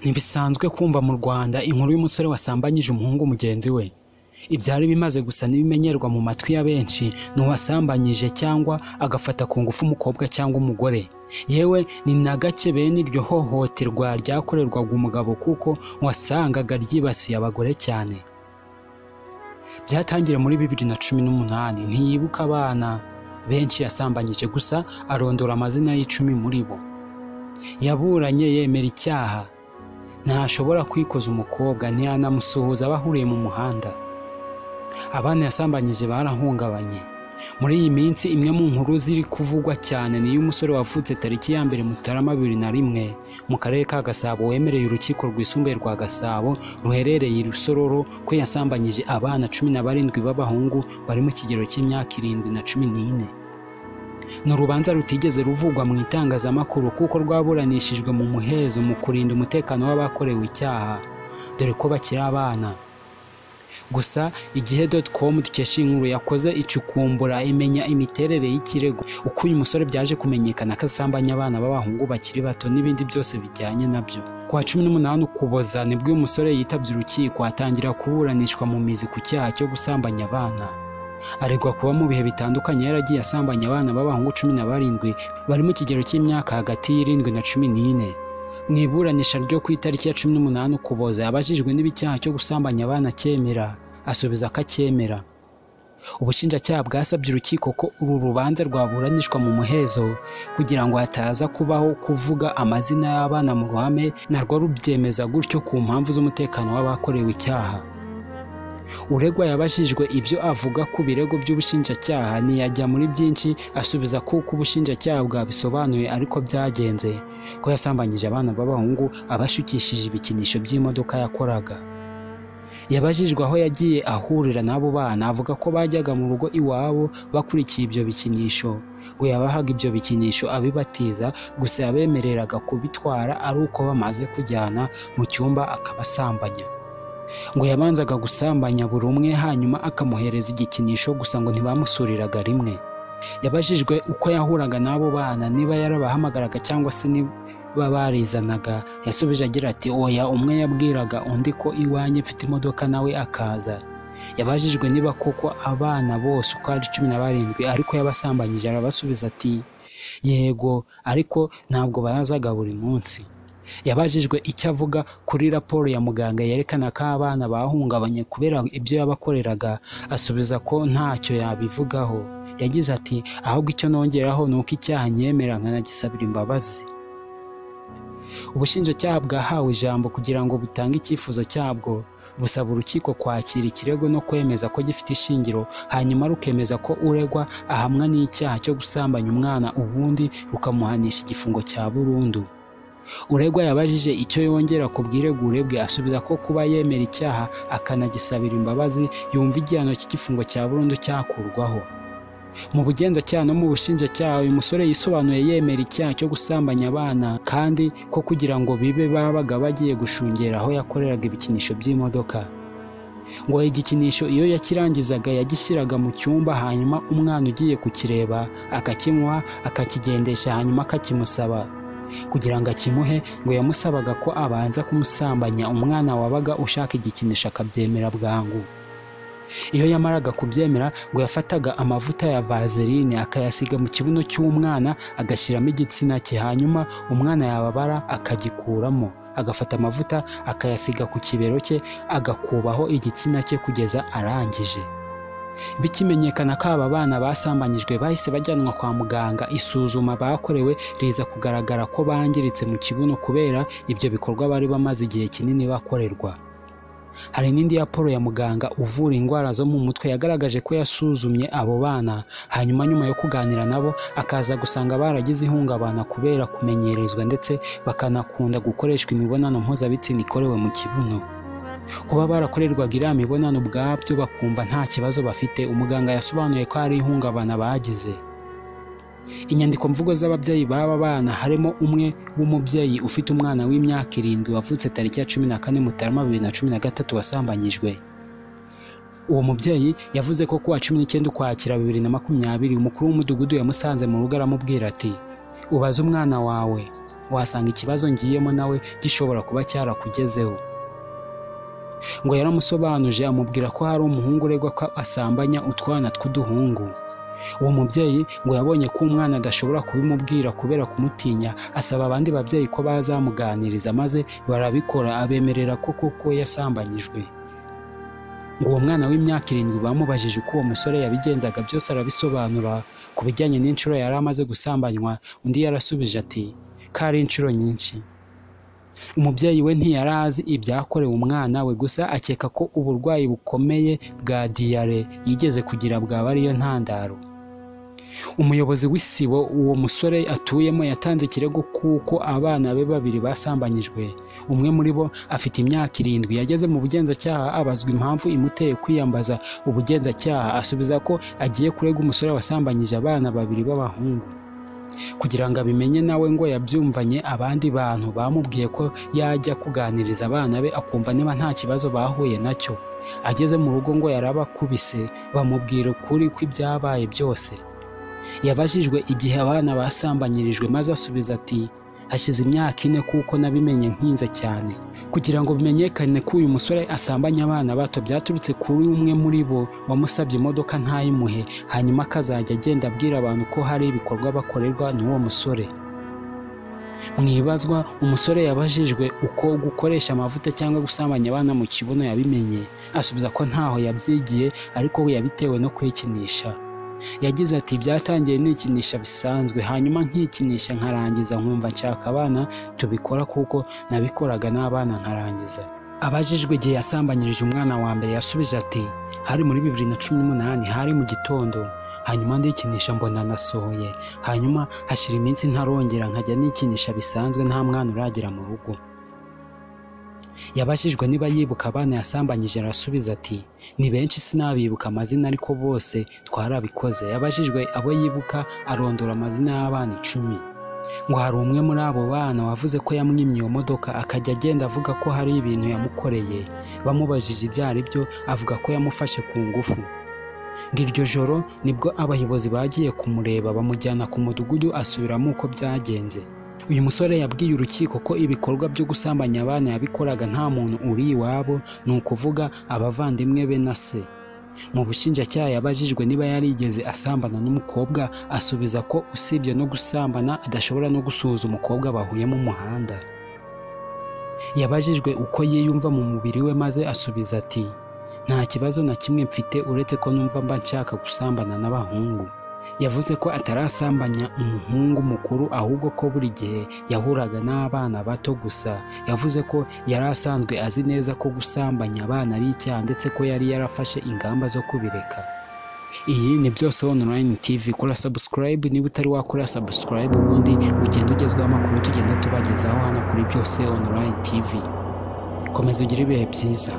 ntibisanzwe kumva mu rwanda inkuru y'umusore wasambanyije umuhungu mugenzi we ibyari bimaze gusa n'ibimenyerwa mu matwi ya benshi n'uwasambanyije cyangwa agafata ku ngufu umukobwa cyangwa umugore yewe ni na gake bene iryo hohoterwa ryakorerwaga umugabo kuko wasangaga ryibasiye abagore cyane byatangiriye muri bibiri na cumi n'umunani ntiyibuka abana benshi yasambanyije gusa arondora amazina y'icumi muri bo yaburanye yemera icyaha ntashobora kwikoza umukobwa ntiyanamusuhuza bahuriye mu muhanda abana yasambanyije barahungabanye muri iyi minsi imwe mu nkuru ziri kuvugwa cyane ni iy'umusore wavutse tariki ya mbere mutarama bibiri na rimwe mu karere ka gasabo wemereye urukiko rwisumbuye rwa gasabo ruherereye i rusororo ko yasambanyije abana cumi na barindwi b'abahungu bari mu kigero cy'imyaka irindwi na cumi n'ine ni urubanza rutigeze ruvugwa mu itangazamakuru kuko rwaburanishijwe mu muhezo mu kurinda umutekano w'abakorewe icyaha dore ko bakiri abana gusa igihe com dukesha inkuru yakoze icukumbura imenya imiterere y'ikirego uko uyu musore byaje kumenyekana ko asambanya abana b'abahungu bakiri bato n'ibindi byose bijyanye nabyo ku wa cumi n'umunani ukuboza nibwo uyu musore yitabye urukiko atangira kuburanishwa mu mizi ku cyaha cyo gusambanya abana aregwa kuba mu bihe bitandukanye yaragiye asambanya abana b'abahungu cumi na barindwi bari mu kigero cy'imyaka hagati y'irindwi na cumi n'ine mu iburanisha ryo ku itariki ya cumi n'umunani ukuboza yabajijwe niba icyaha cyo gusambanya abana cyemera asubiza ko acyemera ubushinjacyaha bwasabye urukiko ko uru rubanza rwaburanishwa mu muhezo kugira ngo hataza kubaho kuvuga amazina y'abana mu ruhame narwo rubyemeza gutyo ku mpamvu z'umutekano w'abakorewe icyaha uregwa yabajijwe ibyo avuga ku birego by'ubushinjacyaha ntiyajya muri byinshi asubiza kuko ubushinjacyaha bwabisobanuye ariko byagenze ko yasambanyije abana b'abahungu abashukishije ibikinisho by'imodoka yakoraga yabajijwe aho yagiye ahurira n'abo bana avuga ko bajyaga mu rugo iwabo bakurikiye ibyo bikinisho ngo yabahaga ibyo bikinisho abibatiza gusa yabemereraga kubitwara ari uko bamaze kujyana mu cyumba akabasambanya ngo yabanzaga gusambanya buri umwe hanyuma akamuhereza igikinisho gusa ngo ntibamusuriraga rimwe yabajijwe uko yahuraga n'abo bana niba yarabahamagaraga cyangwa se niba barizanaga yasubije agira ati oya umwe yabwiraga undi ko iwanjye mfite imodoka nawe akaza yabajijwe niba koko abana bose uko ari cumi na barindwi ariko yabasambanyije arabasubiza ati yego ariko ntabwo barazaga buri munsi yabajijwe icyo avuga kuri raporo ya muganga yerekana ko abana bahungabanye kubera ibyo yabakoreraga asubiza ko ntacyo yabivugaho yagize ati ahubwo icyo nongeraho ni uko icyaha nyemera nkanagisabira imbabazi ubushinjacyaha bwahawe ijambo kugira ngo butange icyifuzo cyabwo busaba urukiko kwakira ikirego no kwemeza ko gifite ishingiro hanyuma rukemeza ko uregwa ahamwa n'icyaha cyo gusambanya umwana ubundi rukamuhanisha igifungo cya burundu uregwa yabajije icyo yongera ku bwiregure bwe asubiza ko kuba yemera icyaha akanagisabira imbabazi yumva igihano cy'igifungo cya burundu cyakurwaho mu bugenzacyaha no mu bushinjacyaha uyu musore yisobanuye yemera icyaha cyo gusambanya abana kandi ko kugira ngo bibe babaga bagiye gushungera aho yakoreraga ibikinisho by'imodoka ngo igikinisho iyo yakirangizaga yagishyiraga mu cyumba hanyuma umwana ugiye kukireba akakimuha akakigendesha hanyuma akakimusaba kugira ngo akimuhe ngo yamusabaga ko abanza kumusambanya umwana wabaga ushaka igikinisho akabyemera bwangu iyo yamaraga kubyemera ngo yafataga amavuta ya vaseline akayasiga mu kibuno cy'umwana agashyiramo igitsina cye hanyuma umwana yababara akagikuramo agafata amavuta akayasiga ku kibero cye agakubaho igitsina cye kugeza arangije bikimenyekana ko aba bana basambanyijwe bahise bajyanwa kwa muganga isuzuma bakorewe riza kugaragara ko bangiritse mu kibuno kubera ibyo bikorwa bari bamaze igihe kinini bakorerwa hari n'indi raporo ya muganga uvura indwara zo mu mutwe yagaragaje ko yasuzumye abo bana hanyuma nyuma yo kuganira nabo akaza gusanga baragize ihungabana kubera kumenyerezwa ndetse bakanakunda gukoreshwa imibonano mpuzabitsina ikorewe mu kibuno kuba barakorerwaga iriya mibonano ubwabyo bakumva nta kibazo bafite umuganga yasobanuye ko hari ihungabana bagize inyandiko mvugo z'ababyeyi b'aba bana harimo umwe w'umubyeyi ufite umwana w'imyaka irindwi wavutse tariki ya cumi na kane mutarama bibiri na cumi na gatatu wasambanyijwe uwo mubyeyi yavuze ko kuwa cumi n'icyenda ukwakira bibiri na makumyabiri umukuru w'umudugudu yamusanze mu rugo aramubwira ati ubaze umwana wawe wasanga ikibazo ngiyemo nawe gishobora kuba cyarakugezeho ngo yaramusobanuje amubwira ko hari umuhungu uregwa ko asambanya utwana tw'uduhungu uwo mubyeyi ngo yabonye ko umwana adashobora kubimubwira kubera kumutinya asaba abandi babyeyi ko bazamuganiriza maze barabikora abemerera ko koko yasambanyijwe ngo uwo mwana w'imyaka irindwi bamubajije uko uwo musore yabigenzaga byose arabisobanura ku bijyanye n'inshuro yari amaze gusambanywa undi yarasubije ati ko ari inshuro nyinshi umubyeyi we ntiyari azi ibyakorewe umwana we gusa akeka ko uburwayi bukomeye bwa diyare yigeze kugira bwaba ariyo ntandaro umuyobozi w'isibo uwo musore atuyemo yatanze ikirego kuko abana be babiri basambanyijwe umwe muri bo afite imyaka irindwi yageze mu bugenzacyaha abazwa impamvu imuteye kwiyambaza ubugenzacyaha asubiza ko agiye kurega umusore wasambanyije abana babiri b'abahungu kugira ngo abimenye nawe ngo yabyumvanye abandi bantu bamubwiye ko yajya kuganiriza abana be akumva niba nta kibazo bahuye nacyo ageze mu rugo ngo yarabakubise bamubwira ukuri kw'ibyabaye byose yabajijwe igihe abana basambanyirijwe maze asubiza ati hashize imyaka ine kuko nabimenye nkinze cyane kugira ngo bimenyekane ko uyu musore asambanya abana bato byaturutse kuri umwe muri bo wamusabye imodoka ntayimuhe hanyuma akazajya agenda abwira abantu ko hari ibikorwa bakorerwa n'uwo musore mu ibazwa umusore yabajijwe uko gukoresha amavuta cyangwa gusambanya abana mu kibuno yabimenye asubiza ko ntaho yabyigiye ariko we yabitewe no kwikinisha yagize ati byatangiye nikinisha bisanzwe hanyuma nkikinisha nkarangiza nkumva nshaka abana tubikora kuko nabikoraga n'abana nkarangiza abajijwe igihe yasambanyirije umwana wa mbere yasubije ati hari muri bibiri na cumi n'umunani hari mu gitondo hanyuma ndikinisha mbona nasohoye hanyuma hashira iminsi ntarongera nkajya nikinisha bisanzwe nta mwana uragera mu rugo yabajijwe niba yibuka abana yasambanyije arasubiza ati ni benshi sinabibuka amazina ariko bose twarabikoze yabajijwe abo yibuka arondora amazina y'abana icumi ngo hari umwe muri abo bana wavuze ko yamwimye iyo modoka akajya agenda avuga ko hari ibintu yamukoreye bamubajije ibyo ari byo avuga ko yamufashe ku ngufu ngo iryo joro nibwo abayobozi bagiye kumureba bamujyana ku mudugudu asubiramo uko byagenze uyu musore yabwiye urukiko ko ibikorwa byo gusambanya abana yabikoraga nta muntu uri iwabo ni ukuvuga abavandimwe be na se mu bushinjacyaha yabajijwe niba yarigeze asambana n'umukobwa asubiza ko usibye no gusambana adashobora no gusuhuza umukobwa bahuye mu muhanda yabajijwe uko yiyumva mu mubiri we maze asubiza ati nta kibazo na kimwe mfite uretse ko numva mba nshaka gusambana n'abahungu yavuze ko atarasambanya umuhungu mukuru ahubwo ko buri gihe yahuraga n'abana bato gusa yavuze ko yari asanzwe azi neza ko gusambanya abana ari icyaha ndetse ko yari yarafashe ingamba zo kubireka iyi ni byose online tv kora subscribe niba utari wakora subscribe ubundi ugenda ugezweho amakuru tugenda tubagezaho hano kuri byose online tv komeza ugire ibihe byiza